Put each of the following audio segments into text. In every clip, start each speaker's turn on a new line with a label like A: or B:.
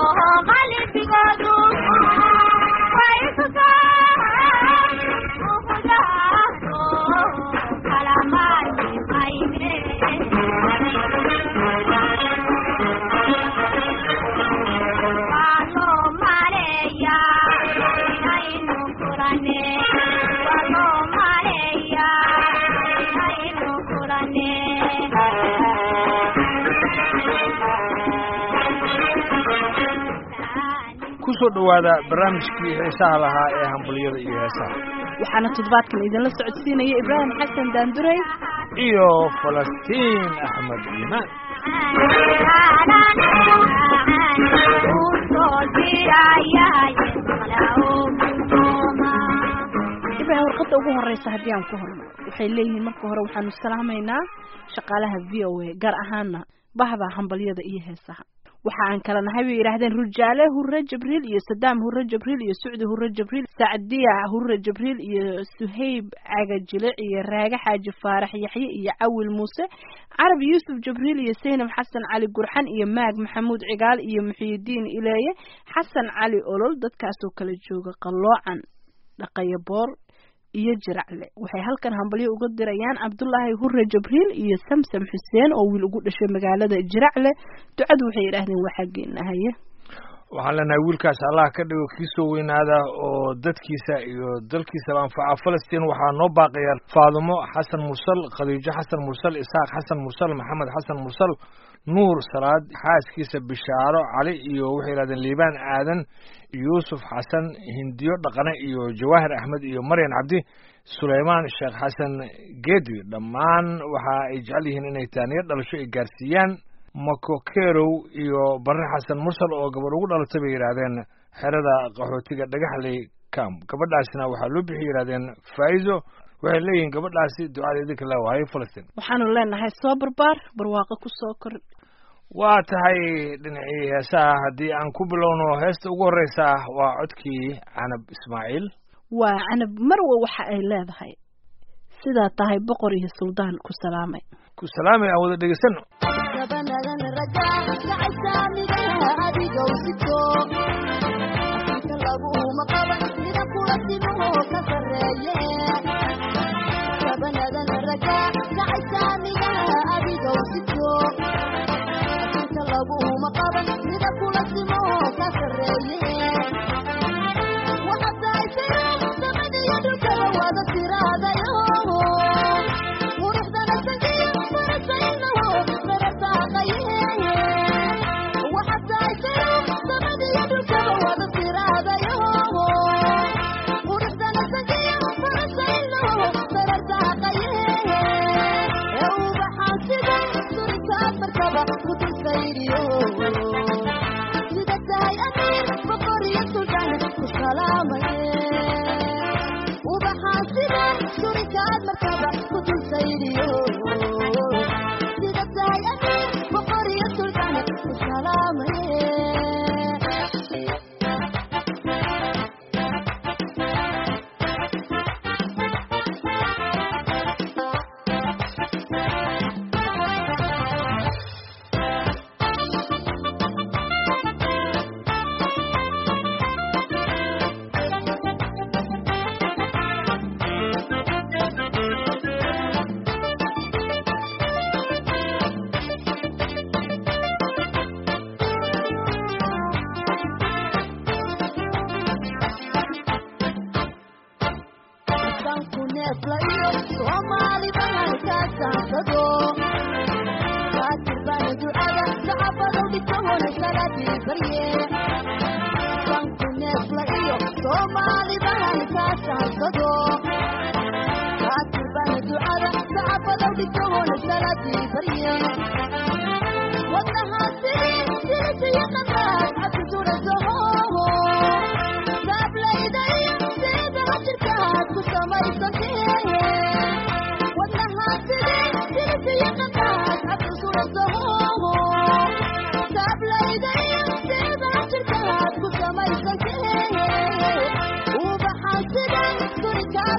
A: qalbigoodu way ku
B: kusoo dhowaada barnaamijkii heesaha lahaa ee hambaliyada iyo heesaha
C: waxaana toddobaadkan idinla socodsiinaya ibraahim xasan daandurey
B: iyo falastiin axmed iimaan
C: ibraahim warqadda ugu horeysa haddii aan ku horno waxay leeyihiin marka hore waxaanu salaamaynaa shaqaalaha v o a gaar ahaana bahda hambalyada iyo heesaha waxa aan kala nahay bay yidhaahdeen rujaale hurre jibriil iyo sadaam hurre jibriil iyo sucdi hurre jibriil sacdiya hurre jibriil iyo suhayb cagajilic iyo raage xaaji faarax yaxye iyo cawil muuse carab yuusuf jibriil iyo saynab xasan cali gurxan iyo maag maxamuud cigaal iyo muxiyidiin ileeye xasan cali olol dadkaasoo kala jooga qalloocan dhaqaya boor iyo jiracle waxay halkan hambalyo uga dirayaan cabdulaahi hurre jibriil iyo samsam xuseen oo wiil ugu dhashay magaalada jiracle ducadu waxay yidhaahdeen waa xaggeena haye
B: waxaan leenahay wiilkaas allah ka dhigo kii soo weynaada oo dadkiisa iyo dalkiisaba anfaca falastiin waxaa noo baaqaya faadumo xasan mursal khadiijo xasan mursal isaaq xasan mursal maxamed xasan mursal nuur salaad xaaskiisa bishaaro cali iyo waxay yidhahdeen liibaan aadan yuusuf xasan hindiyo dhaqane iyo jawaahir axmed iyo maryan cabdi suleymaan sheekh xasan geedi dhammaan waxa ay jecel yihiin inay taaniyo dhalasho ay gaarsiiyaan makokerow iyo barre xasan mursal oo gabadh ugu dhalatay bay yidhaahdeen xerada qaxootiga dhagaxley camp gabadhaasna waxaa loo bixi yidhahdeen faa'izo waxay leeyihiin gabadhaasi ducada idinka la waayo falastiin
C: waxaanu leenahay soo barbaar barwaaqo ku soo kor
B: waa tahay dhinacii heesaha haddii aan ku bilowno heesta ugu horreysa waa codkii canab ismaaciil
C: waa canab marwa waxa ay leedahay sidaa tahay boqor iyo suldaan ku salaamay
B: ku salaamay aan wada dhegeysano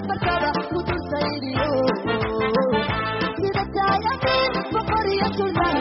A: Thank you.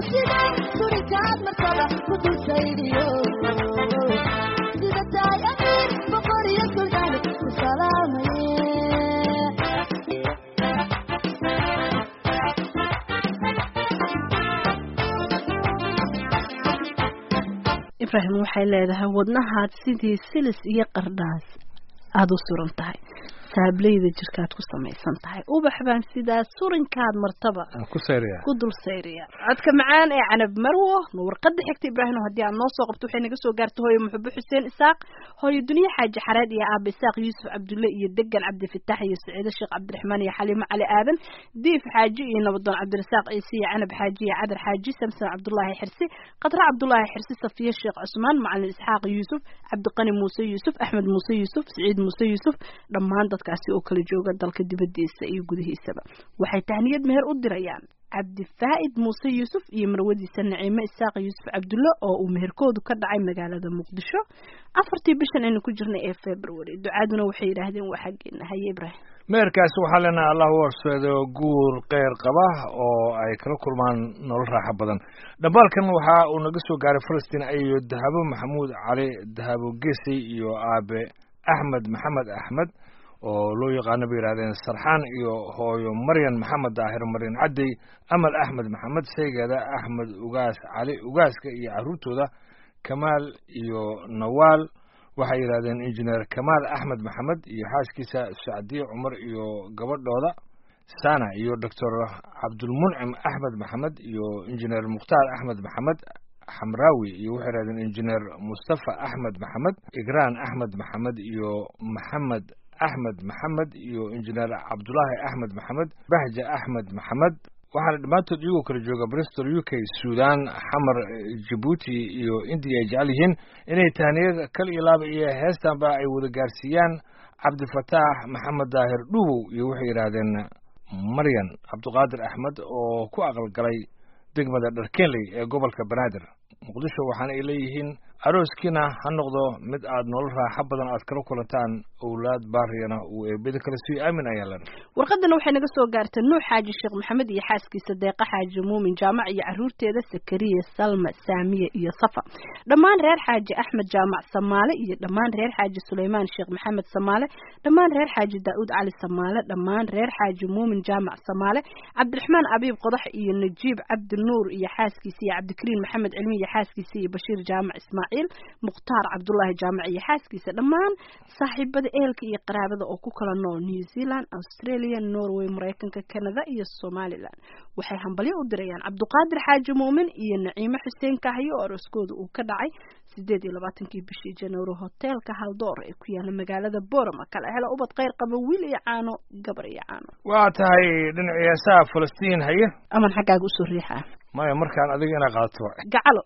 C: ibraahim waxay leedahay wadnahaad sidii silis iyo qardhaas aada u suran tahay saableyda jirkaad ku samaysan tahay ubax baan sidaas surinkaad martaba
B: aan ku sayriya
C: ku dul sayriya codka macaan ee canab marwo warqada xigta ibraahim haddii aad noo soo qabto waxay naga soo gaartay hooyo muxubo xuseen isaaq hooyo duniye xaaji xareed iyo aaba isaaq yuusuf cabdulle iyo degan cabdifitaax iyo saciide sheekh cabdiraxmaan iyo xaliimo cali aadan diif xaaji iyo nabadoon cabdirasaaq ciise iyo canab xaaji iyo cadar xaaji samson cabdulaahi xirsi qadra cabdulaahi xirsi safiye sheekh cusmaan macalin isxaaq yuusuf cabdiqani muuse yuusuf axmed muuse yuusuf siciid muuse yuusuf dhammaan dadkaasi oo kala jooga dalka dibadiisa iyo gudihiisaba waxay tahniyad meher u dirayaan cabdifaa'id muuse yuusuf iyo marwadiisa naciime isaaq yuusuf cabdulle oo uu meherkoodu ka dhacay magaalada muqdisho afartii bishan aynu ku jirnay ee february ducaaduna waxay yidhaahdeen waa xaggeena haye ibraahim
B: meherkaasi waxaa leenahay allah u horseedo guur keyr qaba oo ay kala kulmaan nolol raaxo badan dhambaalkan waxa uu naga soo gaaray falastiin iyo dahabo maxamuud cali dahabo gesey iyo aabe axmed maxamed axmed oo loo yaqaano bay yidhahdeen sarxaan iyo hooyo maryan maxamed daahir maryan caddey amal axmed maxamed sheygeeda axmed ugaas cali ugaaska iyo carruurtooda kamaal iyo nawaal waxay yidhahdeen injineer kamaal axmed maxamed iyo xaaskiisa sacdiye cumar iyo gabadhooda sana iyo doctor cabdulmuncim axmed maxamed iyo injineer mukhtaar axmed maxamed xamraawi iyo waxay yidhahdeen injineer mustafa axmed maxamed igraan axmed maxamed iyo maxamed axmed maxamed iyo injineer cabdulaahi axmed maxamed bahja axmed maxamed waxaana dhammaantood iyagoo kala jooga bristol u k sudan xamar jabuuti iyo indiya ay jecel yihiin inay tahniyada kal iyo laaba iyo heestanba ay wada gaarsiiyaan cabdifataax maxamed daahir dhubow iyo waxay yidhaahdeen maryan cabdiqaadir axmed oo ku aqalgalay degmada dharkenley ee gobolka banaadir muqdisho waxaana ay leeyihiin arooskiina ha noqdo mid aad nolol raaxo badan aad kala kulantaan owlaad baariyana uu eebada kale sii aamin ayaa len
C: warqadana waxay naga soo gaartay nuux xaaji sheekh maxamed iyo xaaskiisa deeqa xaaji muumin jaamac iyo caruurteeda sakariya salma saamiye iyo safa dhammaan reer xaaji axmed jaamac samaale iyo dhammaan reer xaaji suleymaan sheekh maxamed samaale dhammaan reer xaaji daa'uud cali samaale dhammaan reer xaaji muumin jaamac samaale cabdiraxmaan abiib qodax iyo najiib cabdi nuur iyo xaaskiisa iyo cabdikariin maxamed cilmi iyo xaaskiisa iyo bashiir jaamac ismaaciil mukhtaar cabdulaahi jaamac iyo xaaskiisa dhammaan saaxiibada ehelka iyo qaraabada oo ku kala nool new zealand australia norway maraykanka canada iyo somalilan waxay hambalyo u dirayaan cabduqaadir xaaji muumin iyo naciime xuseen kahyo oo arooskooda uu ka dhacay sideed iyo labaatankii bishii january hoteelka haldoor ee ku yaala magaalada borama kala hela ubad kheyr qaba wiil iyo caano gabar iyo caano
B: waa tahay dhinacii heesaha falastiin haye
C: aman xaggaaga usoo riixaa
B: maya markaan adiga inaa qaato
C: gacalo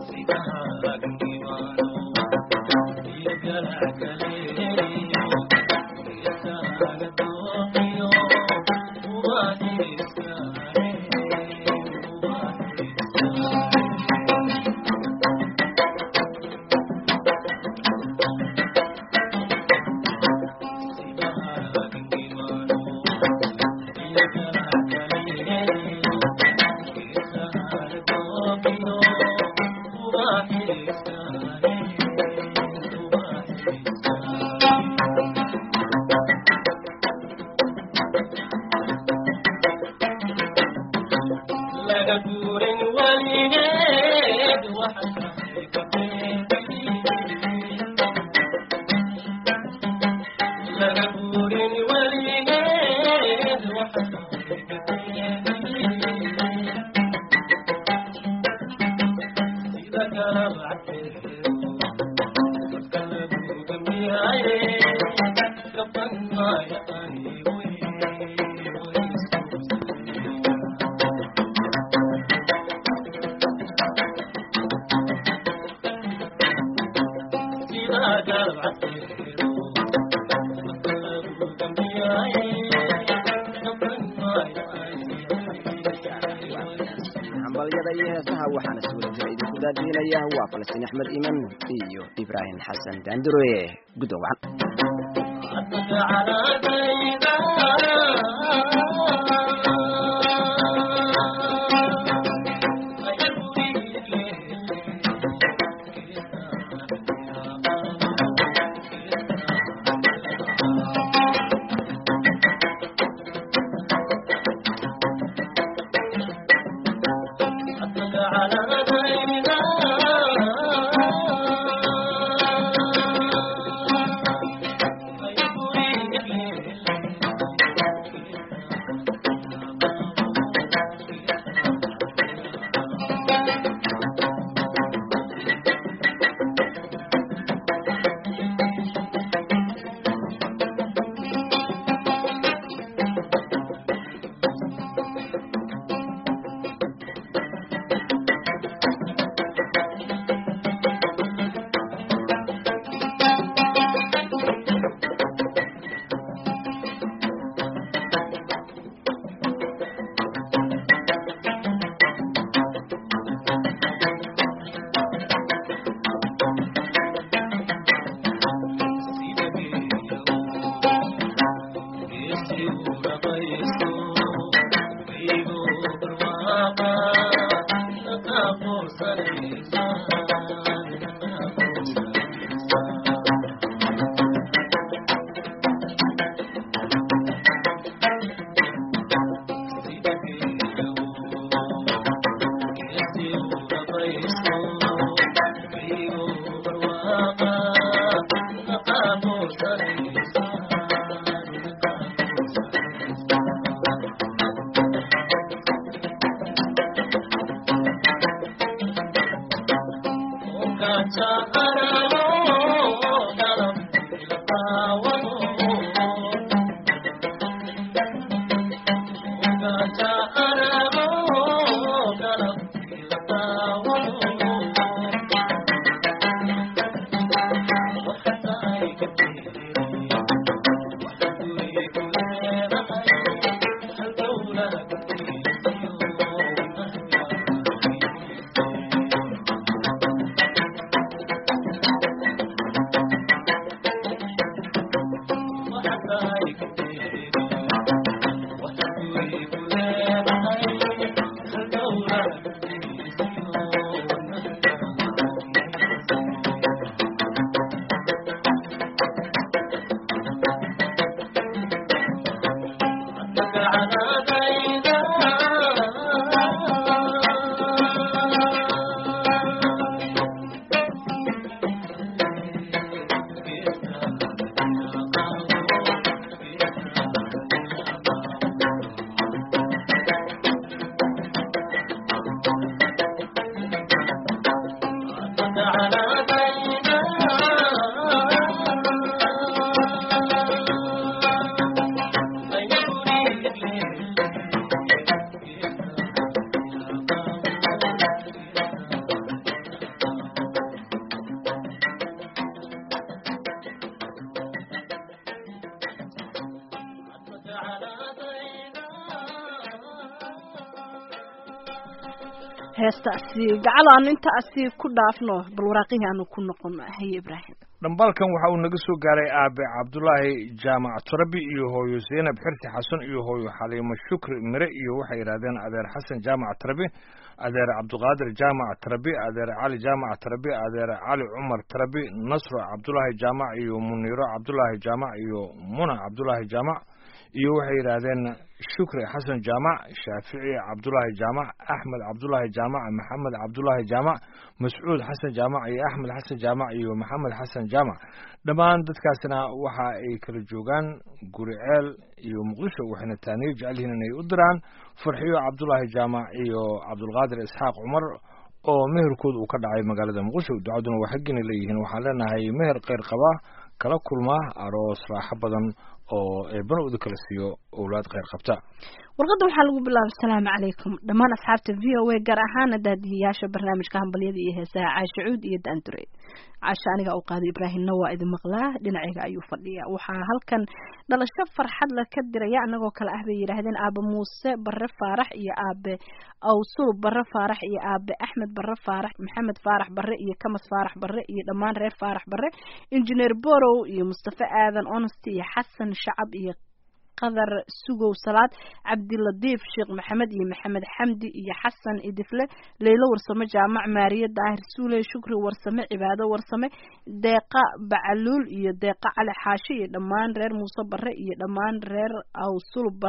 D: hambalyada iyo heesaha waxaana si wada jira idinku daadiinaya waa falastiin axmed iman iyo ibraahim xasan daandure guddoon wacan
A: Thank you.
C: heestaasi gacalo aanu intaasi ku dhaafno bal waraaqihii aanu ku noqono haye ibraahim
B: dhambalkan waxa uu naga soo gaaray aabe cabdulaahi jaamac turabi iyo hooyo zaynab xirsi xasan iyo hooyo xaliimo shukri mire iyo waxay yidhahdeen adeer xasan jaamac tarabi adeer cabdiqaadir jaamac tarabi adeer cali jaamac tarabi adeer cali cumar tarabi nasro cabdulaahi jaamac iyo muniiro cabdulaahi jaamac iyo muna cabdulaahi jaamac iyo waxay yidhaahdeen shukri xasan jaamac shaafici cabdulaahi jaamac axmed cabdulaahi jaamac maxamed cabdulaahi jaamac mascuud xasan jaamac iyo axmed xasan jaamac iyo maxamed xasan jaamac dhammaan dadkaasna waxa ay kala joogaan guriceel iyo muqdisho waxayna taaniyo jecel yihiin inay u diraan farxiyo cabdulaahi jaamac iyo cabdulqaadir isxaaq cumar oo meherkood uu ka dhacay magaalada muqdisho ducaduna waa xaggina leeyihiin waxaan leenahay meher kheyr qaba kala kulma aroos raaxo badan oo eebana uda kala siiyo owlaad kheyr qabta
C: warqadda waxaa lagu bilaabay asalaamu calaykum dhammaan asxaabta v o a gaar ahaana daadihiyaasha barnaamijka hambalyada iyo heesaha caasha cuud iyo daandure caasha aniga u qaaday ibraahimna waa idin maqlaa dhinacayga ayuu fadhiya waxaa halkan dhalasho farxad la ka diraya anagoo kale ah bay yidhaahdeen aabe muuse bare faarax iyo aabe awsul bare faarax iyo aabe axmed bare faarax maxamed faarax bare iyo kamas faarax bare iyo dhammaan reer faarax bare injineer borow iyo mustafe aadan honesty iyo xasan shacab iyo qadar sugow salaad cabdiladiif sheekh maxamed iyo maxamed xamdi iyo xasan idifle leylo warsame jaamac maariye daahir suuley shukri warsame cibaado warsame deeqa bacaluul iyo deeqa cali xaashi iyo dhammaan reer muuse bare iyo dhammaan reer awsul bare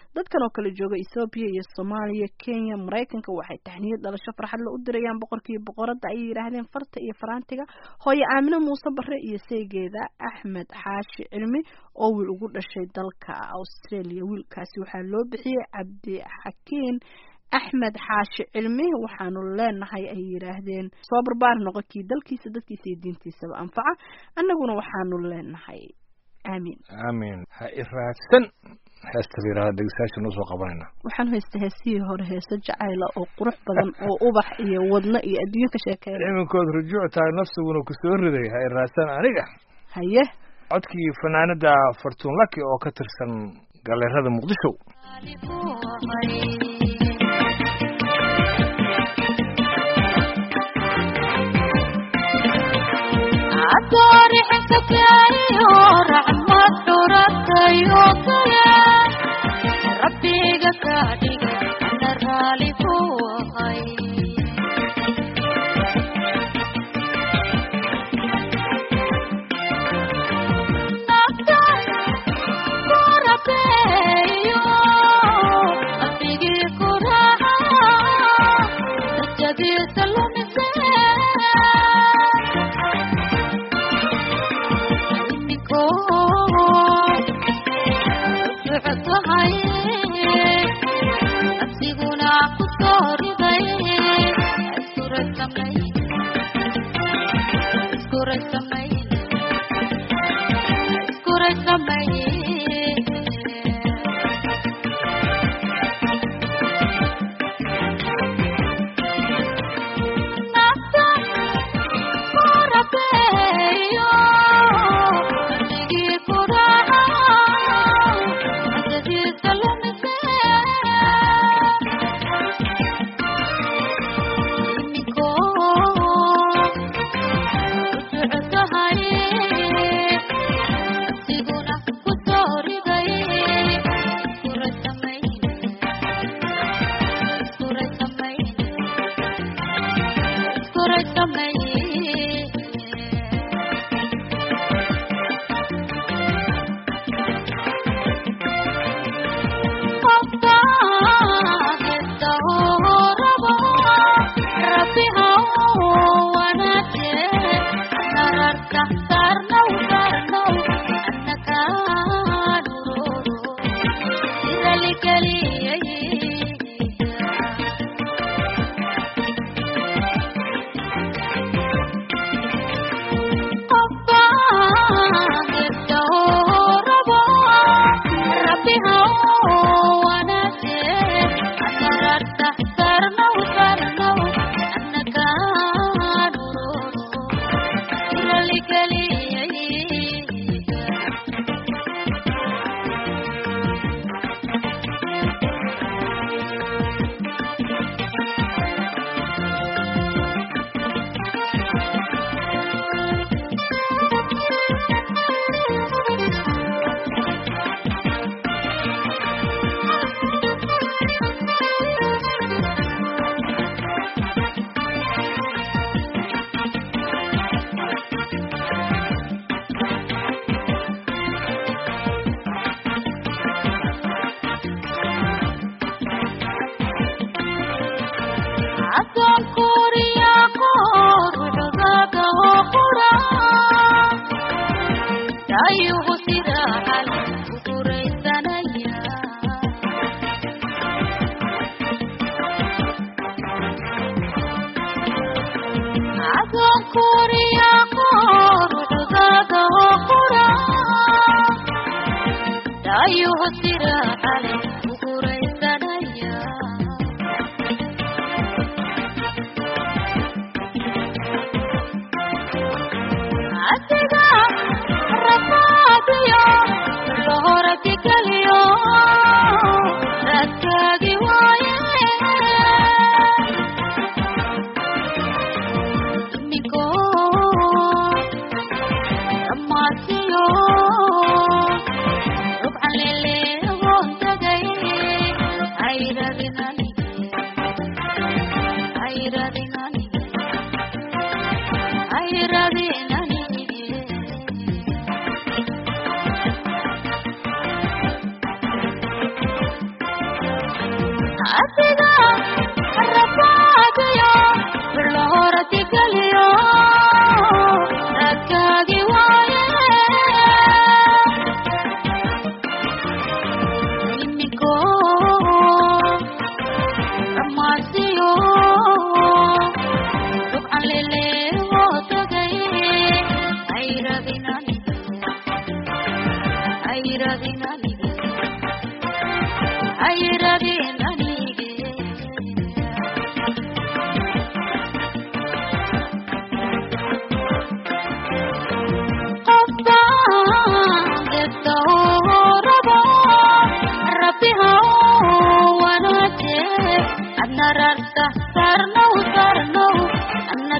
C: dadkan oo kale jooga ethoobiya iyo soomaaliya kenya maraykanka waxay taxniyad dhalasho farxad la u dirayaan boqorkiiyo boqoradda ayay yidhaahdeen farta iyo faraantiga hooyo aamine muuse bare iyo seegeeda axmed xaashi cilmi oo wiil ugu dhashay dalka australia wiilkaasi waxaa loo bixiyey cabdixakiin axmed xaashi cilmi waxaanu leenahay ay yidhaahdeen soo barbaar noqo kii dalkiisa dadkiisa iyo diintiisaba anfaca annaguna waxaanu leenahay aamiin
B: aamin ha iraadsan heesta la yidhahda dhegeystayaasha noo soo qabanayna
C: waxaan haysta heesihii hore heeso jacayla oo qurux badan oo ubax iyo wadno iyo adduunyo ka sheekeeya
B: iminkood rujuuc tahay nafsiguna ku soo riday ha iraadsan aniga
C: haye
B: codkii fanaanada fartuun laki oo ka tirsan galeerada muqdisho
A: rabbiga ka dhiga ana raali ku ahay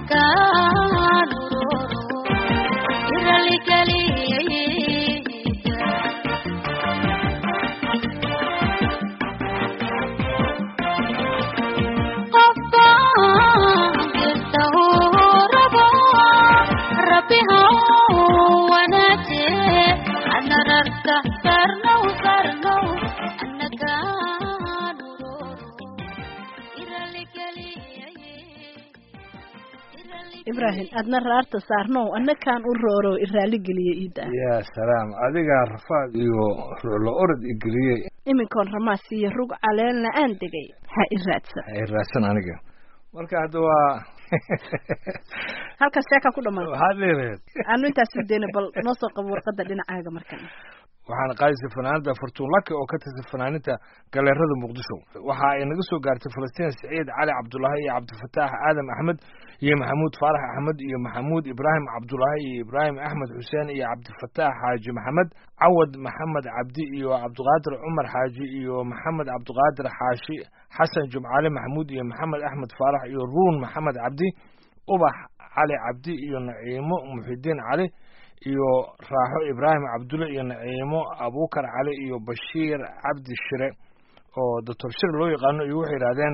A: annakaan uroro iraligeliya qofbaan jirta uu rabo rabbi ha wanaaje ana rarka sarnow sarnow annakaan uroro iraligeliya
C: ibraahim adna raarta saarnow annakaan u rooro iraali geliya iida
B: yaa salaam adigaa rafaad iyo ruulo orod igeliyey
C: iminkoon ramaas iyo rug caleenna aan degay ha i raadsan
B: ay raadsan aniga marka hadda waa
C: halkaas sheekaa ku dhammaan
B: waxaad leedaheed
C: aanu intaas dayna bal noo soo qabo warqadda dhinacaaga markan
B: waxaana qaadisay fanaanada fartuun laki oo ka tirsan fanaaninta galeerada muqdisho waxa ay naga soo gaartay falastiin siciid cali cabdulaahi iyo cabdifataax aadam axmed iyo maxamuud faarax axmed iyo maxamuud ibraahim cabdulaahi iyo ibraahim axmed xuseen iyo cabdifataax xaaji maxamed cawad maxamed cabdi iyo cabdiqaadir cumar xaaji iyo maxamed cabdiqaadir xaashi xasan jumcaale maxamuud iyo maxamed axmed faarax iyo ruun maxamed cabdi ubax cali cabdi iyo naciimo muxidiin cali iyo raaxo ibraahim cabdulle iyo naciimo abuukar cali iyo bashiir cabdi shire oo doctor shire loo yaqaano iyo waxay yidhahdeen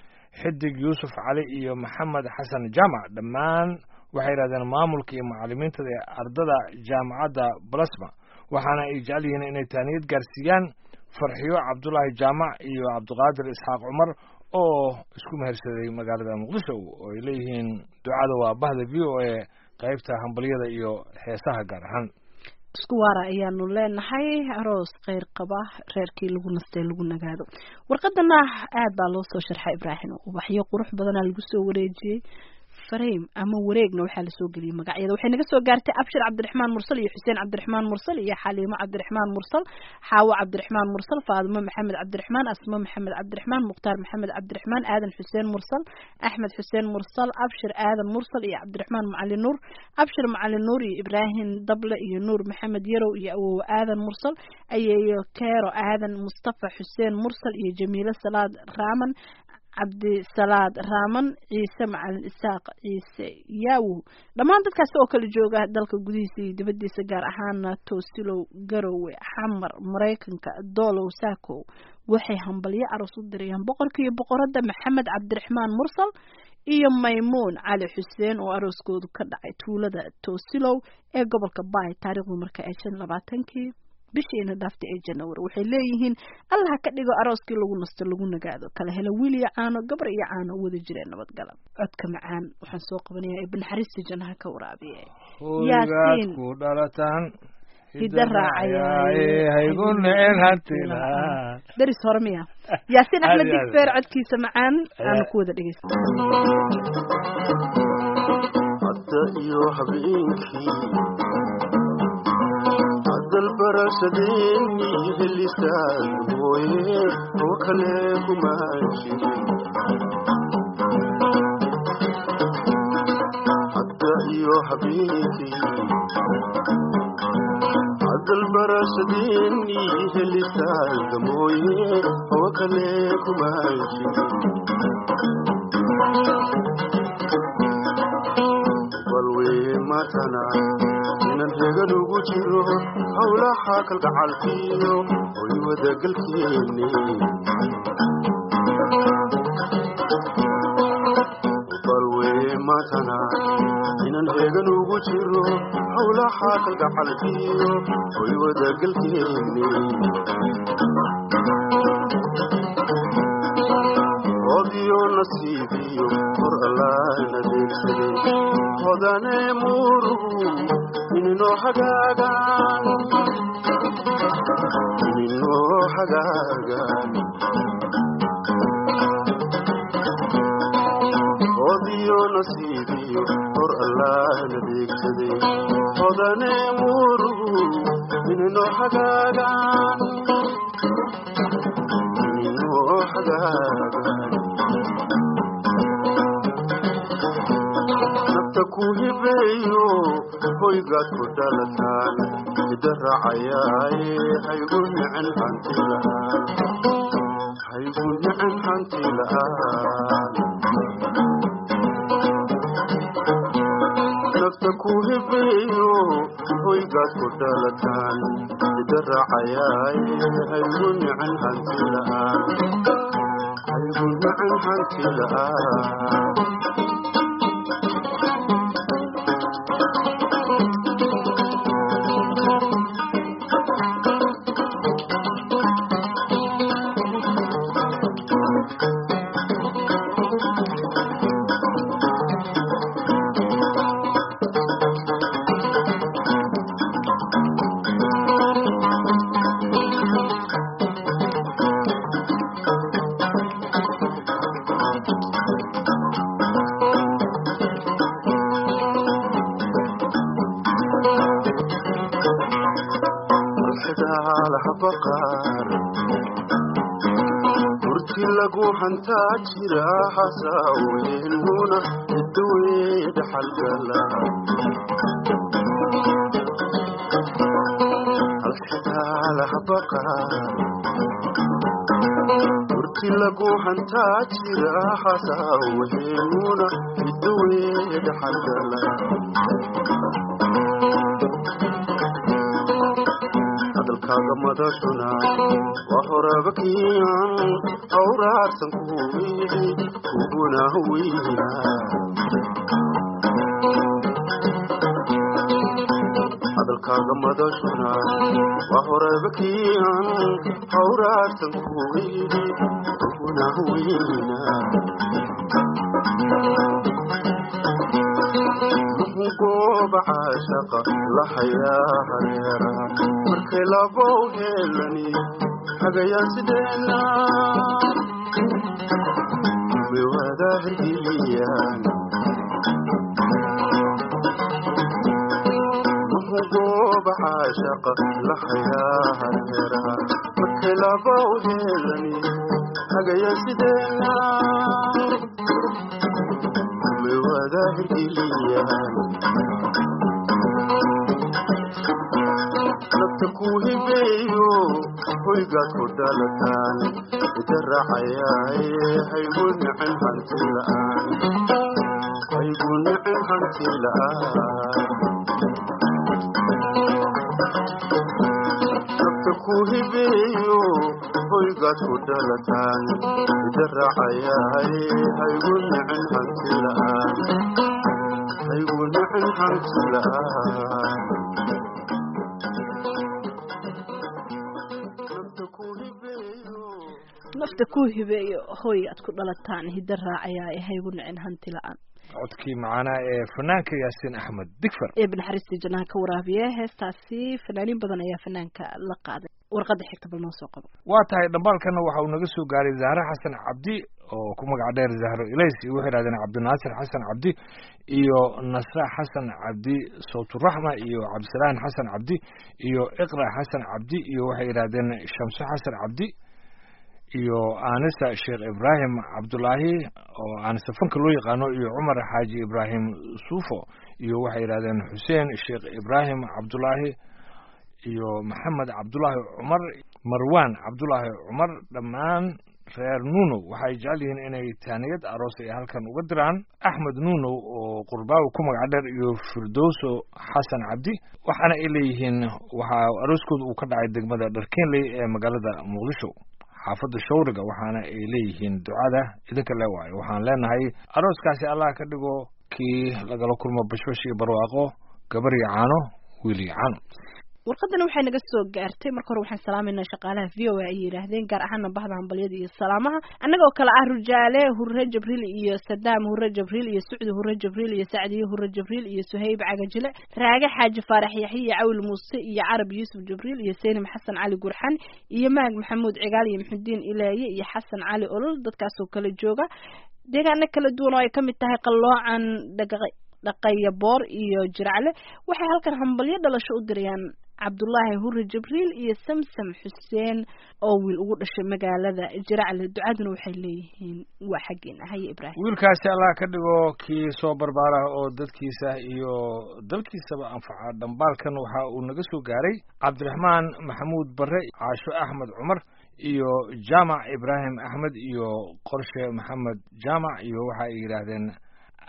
B: xidig yuusuf cali iyo maxamed xasan jaamac dhammaan waxay yidhahdeen maamulka iyo macalimiinta ee ardada jaamacadda balasma waxaana ay jecel yihiin inay taaniyad gaarsiiyaan farxiyo cabdulaahi jaamac iyo cabdiqaadir isxaaq cumar oo isku mehersaday magaalada muqdisho oo ay leeyihiin ducada waa bahda v o a qaybta hambalyada iyo heesaha gaar ahaan
C: isku waara ayaanu leenahay aroos kheyr qaba reerkii lagu nastay lagu nagaado warqadana aad baa loo soo sharxay ibraahim ubaxyo qurux badanaa lagu soo wareejiyey frame ama wareegna waxaa lasoo geliyey magacyada waxay naga soo gaartay abshir cabdiraxmaan mursal iyo xuseen cabdiraxmaan mursal iyo xaliimo cabdiraxmaan mursal xaawo cabdiraxmaan mursal faadimo maxamed cabdiraxmaan asmo maxamed cabdiraxmaan mukhtaar maxamed cabdiraxmaan aadan xuseen mursal axmed xuseen mursal abshir aadan mursal iyo cabdiraxmaan macalin nuur abshir macalin nuur iyo ibraahim dable iyo nuur maxamed yarow iyo awowe aadan mursal ayeeyo keero aadan mustafa xuseen mursal iyo jamiilo salaad raaman cabdisalaad raaman ciise macalin isaaq ciise yaawow dhammaan dadkaasi oo kala jooga dalka gudihiisa iyo dibadiisa gaar ahaana toosilow garowe xamar maraykanka doolow saakow waxay hambalyo aroos u dirayaan boqorka iyo boqoradda maxamed cabdiraxmaan mursal iyo maymuun cali xuseen oo arooskoodu ka dhacay tuulada toosilow ee gobolka baay taariikhdu marka ay shan labaatankii bishiina dhaaftay ee janawari waxay leeyihiin allah ka dhigo arooskii lagu nasto lagu nagaado kala helo wiil iyo caano gabar iyo caano wada jireen nabadgala codka macaan waxaan soo qabanayaa ibn xariista jannaha ka waraabiye
B: hooygaad ku dhalataan
C: hidda raacayaaye
B: haygu necen hantilaan
C: deris hore miya yaasiin axmed
B: Aad iyo aad.
C: digfeer codkiisa macaan aanu ku wada dhegeysta
E: hadda iyo habeenkii hadal barashadeeni helisaan mooye oo kale kuma jirin hadda iyo habeenkii hadal barashadeeni helisaan mooye oo kale kuma jirin balwee matana inan regan ugu jiro howlaha kalgacalkiyo hoy wadagalkeeni balwee matana inan regan ugu jiro howlaha kalgacalkiyo hoy wadagalkeeni hodiyo nasiibiyo hor allaana deegsaday hodane murugu ininoo hagaagaan ininoo hagaagaan hodiyo nasiibiyo hor allaana deegsaday hodane murugu ininoo hagaagaan ininoo hagaagaan nafta ku hibeeyo hoygaad ku dhalataan hidda raacayaaye haygu nicen hanti la'aan haygu nicen hanti la'aan ku hibeeyo hoygaad ku dhalataan ida raacayaay haygu nicin hanti la'aan haygu nicin hanti la'aan alxidaalaha baqaar murti lagu hantaa jira hasaaweynuna idawee dhaxalgala alxidaalaha baqaar murti lagu hantaa jira hasaaweynuna idawee dhaxalgala hadalkaaga madashuna waa horaba kiican awraarsan kuwihi kuguna weyna hadalkaaga madashuna waa horaba kiican awraarsan kuwihi kuguna weyna gooba caashaqa lahayaa hareera markay labow heelani hagayaan sideena may wadaahiliyaan gooba caashaqa lahayaa hareera markay labow heelani hagayaan sideena may wadaahiliyaan nafta ku hibeeyo hoygaad ku dhalataan ida raacayaay haygu nicin hanti la'aan haygu nicin hanti la'aan nafta ku hibeeyo hoygaad ku dhalataan ida raacayaay haygu nicin hanti la'aan haygu nicin hanti la'aan
C: nafta ku hibeeyo hoy aad ku dhalataan hidda raacayaa ee haygu nicin hanti la-aan
B: codkii macaanaa ee fanaanka yaasiin axmed digfar
C: ee binaxariistii jannaha ka waraabiye heestaasi fanaaniin badan ayaa fanaanka la qaaday warqadda xigta bal noo soo qabo
B: waa tahay dhambaalkana waxa uu naga soo gaaray zahre xasan cabdi oo ku magac dheer zahro ilays iyo waxay yidhahdeen cabdinaasir xasan cabdi iyo nasra xasan cabdi sawturaxma iyo cabdisalaan xasan cabdi iyo iqra xasan cabdi iyo waxay yidhahdeen shamso xasan cabdi iyo aanisa sheekh ibraahim cabdulaahi oo aanisa fanka loo yaqaano iyo cumar xaaji ibraahim suufo iyo waxay yidhahdeen xuseen sheekh ibraahim cabdulaahi iyo maxamed cabdulaahi cumar marwaan cabdulaahi cumar dhammaan reer nuunow waxay jecel yihiin inay taaniyad aroos ay halkan uga diraan axmed nuunow oo qurbaawi ku magac dheer iyo firdowso xasan cabdi waxaana ay leeyihiin waxaa arooskooda uu ka dhacay degmada dharkeenley ee magaalada muqdisho xaafadda shawriga waxaana ay leeyihiin ducada idinka le waayo waxaan leenahay arooskaasi allah ka dhigo kii lagala kulmo bashbash iyo barwaaqo gabar iyo caano wiil iyo caano
C: warqadana waxay naga soo gaartay marka hore waxaan salaamayna shaqaalaha v o a ay yidhaahdeen gaar ahaana bahda hambalyada iyo salaamaha annagoo kale ah rujaale hurre jabriil iyo sadaam hurre jabriil iyo sucdi hurre jabriil iyo sacdiye hurre jabriil iyo suhayb cagajile raage xaaji faarax yaxye cawil muuse iyo carab yuusuf jabriil iyo seynim xasan cali gurxan iyo mahag maxamuud cigaal iyo maxudiin ilaaye iyo xasan cali olol dadkaasoo kala jooga deegaano kala duwan oo ay ka mid tahay qalloocan dhaga dhaqaya boor iyo jiracle waxay halkan hambalyo dhalasho u dirayaan cabdullaahi hurre jibriil iyo samsam xuseen oo wiil ugu dhashay magaalada jiracle ducaduna waxay leeyihiin waa xaggeena haye ibraahim
B: wiilkaasi allah ka dhigo kii soo barbaara oo dadkiisa iyo dalkiisaba anfaca dhambaalkan waxa uu naga soo gaaray cabdiraxmaan maxamuud barre caasho axmed cumar iyo jaamac ibraahim axmed iyo qorshe maxamed jaamac iyo waxa ay yidhaahdeen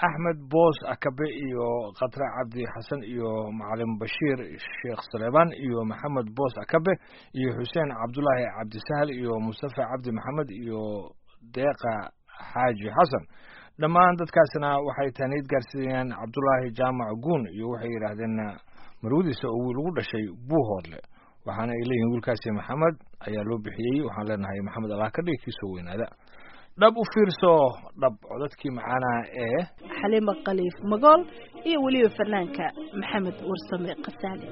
B: axmed boos akabe iyo khatre cabdi xasan iyo macalin bashiir sheekh saleebaan iyo maxamed boos akabe iyo xuseen cabdulaahi cabdisahal iyo mustafa cabdi maxamed iyo deeqa xaaji xasan dhammaan dadkaasna waxay taaniid gaarsiinayaan cabdulaahi jaamac guun iyo waxay yidhaahdeen marwadiisa oo wiil ugu dhashay buuhoodle waxaana ay leeyihiin wiilkaasi maxamed ayaa loo bixiyey waxaan leenahay maxamed allah ka dhigi kiisoo weynaada dhab u fiirso dhab codadkii macaanaha ee
C: xaliima khaliif magool iyo weliba fanaanka maxamed warsame kasaali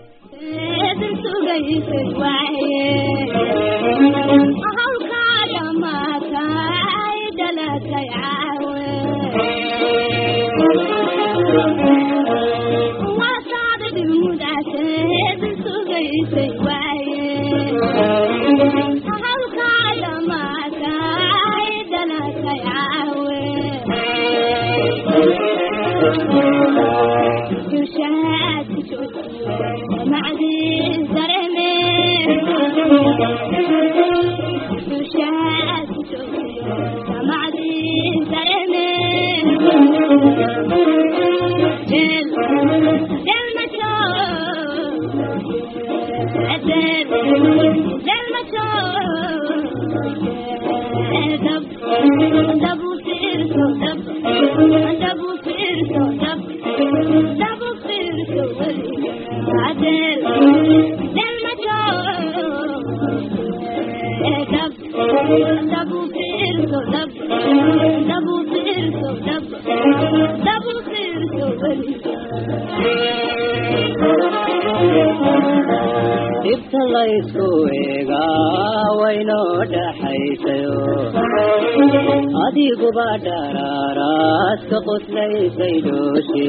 F: dhibta laysku eegaa waynoo dhaxaysayo adiguba dharaaraas ka qoslaysay dhooshe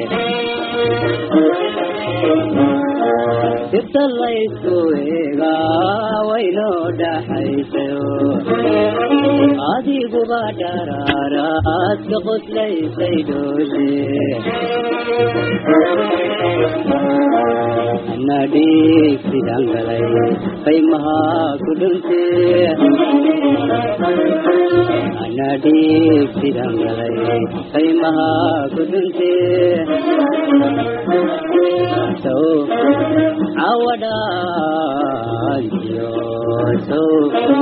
F: dhibta laysku eegaa waynoo dhaxaysayo adiguba dharaaraas ka qoslaysay dhooshe anadhiig sidaan galay qaymahaa ku dhunte anadhiig sidaan galay qaymahaa ku dhunte sow cawadhaantiyo sow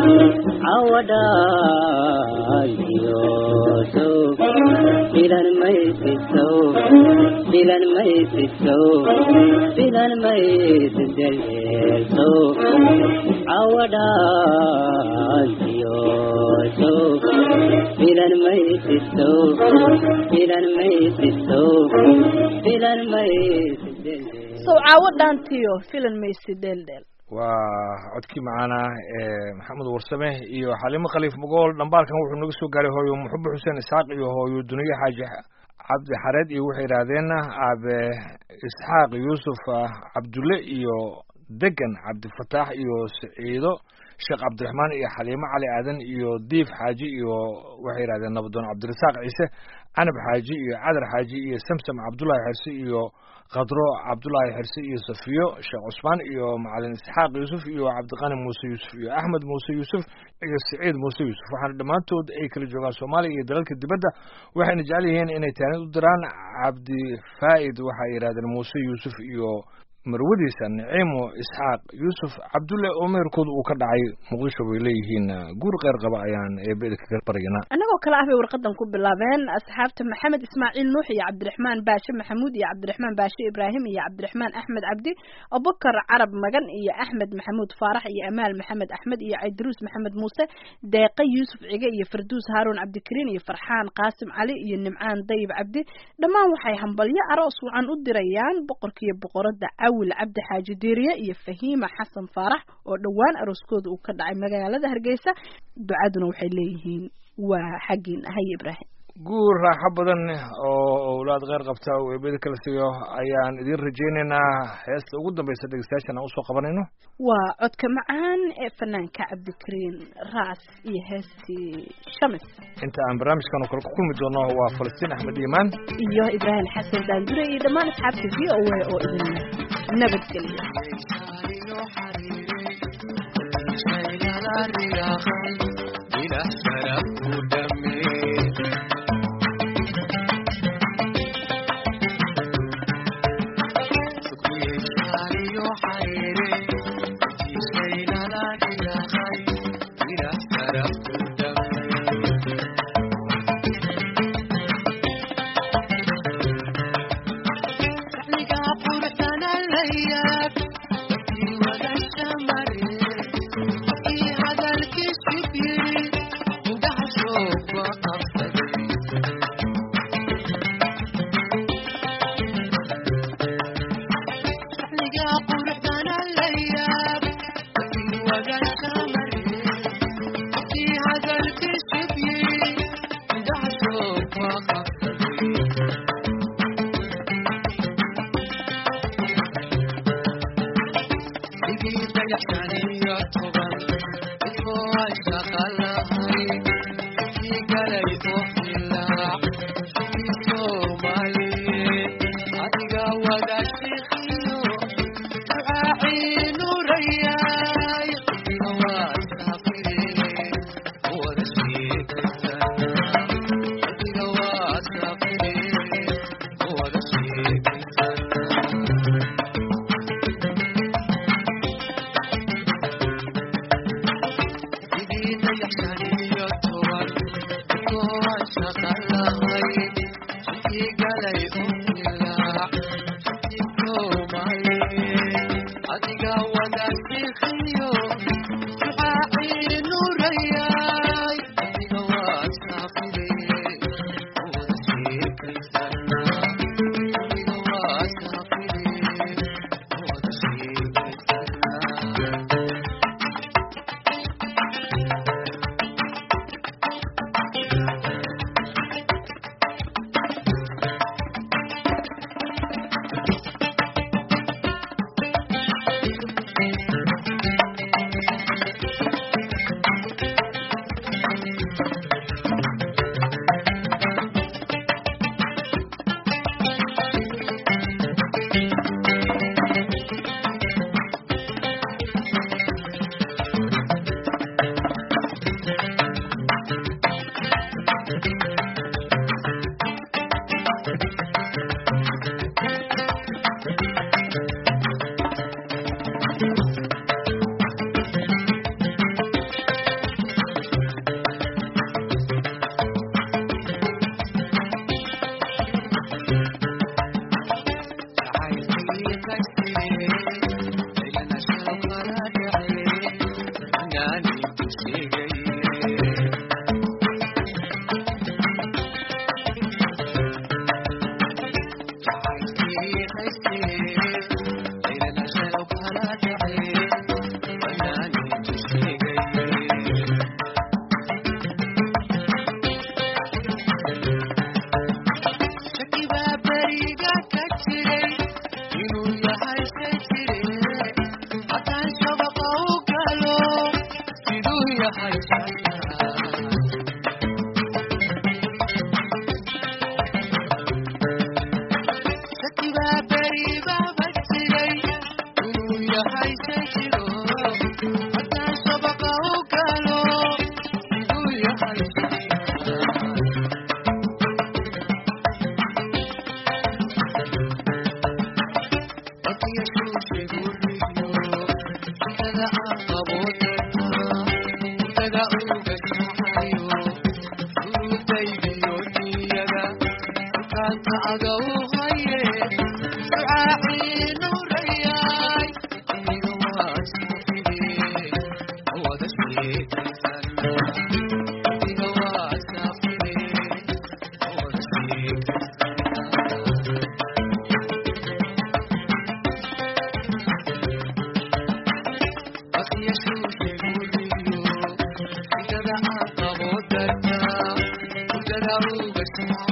F: cawadhaantiyo sow filan maysid sow filan maysid sow filan maysid deleel sow cawadhaantiyo sow filan maysid sow filan maysid sow filan maysid deleel
C: sow caawo dhaantiyo filan maysi dheeldheel
B: waa codkii macaana ee maxamed warsame iyo xaliimo khaliif magool dhambaalkan wuxuu naga soo gaaray hooyo muxube xuseen isxaaq iyo hooyo duniye xaaji cabdi xareed iyo waxay yidhaahdeen aabe isxaaq yuusuf cabdulle iyo degan cabdifataax iyo siciido sheekh cabdiraxmaan iyo xaliimo cali aadan iyo diif xaaji iyo waxay yidhahdeen nabadoon cabdirasaaq ciise canab xaaji iyo cadar xaaji iyo samsam cabdullaahi xerse iyo khadro cabdullaahi xerse iyo safiyo sheekh cusmaan iyo macalin isxaaq yuusuf iyo cabdiqani muuse yuusuf iyo axmed muuse yuusuf iyo siciid muuse yuusuf waxaana dhammaantood ay kala joogaan soomaaliya iyo dalalka dibadda waxayna jecel yihiin inay taanid u diraan cabdi faa'id waxay yidhahdeen muuse yuusuf iyo marwadiisa niciimo isxaaq yuusuf cabdulle oo meherkooda uu ka dhacay muqdisho bay leeyihiin guur qeyr qaba ayaan eebeda kaga baryanaa
C: annagoo kale ah bay warqadan ku bilaabeen asxaabta maxamed ismaaciil nuux iyo cabdiraxmaan baashe maxamuud iyo cabdiraxmaan baashe ibraahim iyo cabdiraxmaan axmed cabdi abubakar carab magan iyo axmed maxamuud faarax iyo amaal maxamed axmed iyo caydaruus maxamed muuse deeqe yuusuf cige iyo farduus haaruun cabdikariin iyo farxaan qaasim cali iyo nimcaan dayib cabdi dhammaan waxay hambalyo aroos wacan u dirayaan boqorkiiyo boqorada cawil cabdi xaaji diiriye iyo fahiima xasan faarax oo dhowaan arooskooda uu ka dhacay magaalada hargeysa ducaduna waxay leeyihiin waa xaggiin haye ibraahim
B: guur raaxo badan oo owlaad kheyr qabta oo eebada kala siiyo ayaan idiin rajaynaynaa heesta ugu dambaysa dhegeystayaashan aan usoo qabanayno
C: waa codka macaan ee fanaanka cabdikariin raas iyo heestii shamis
B: inta aan barnaamijkan oo kale ku kulmi doono waa falastiin axmed iimaan
C: iyo ibraahim xasan daandure iyo dhammaan asxaabta v o a oo idin nabadgeliya
G: Thank you.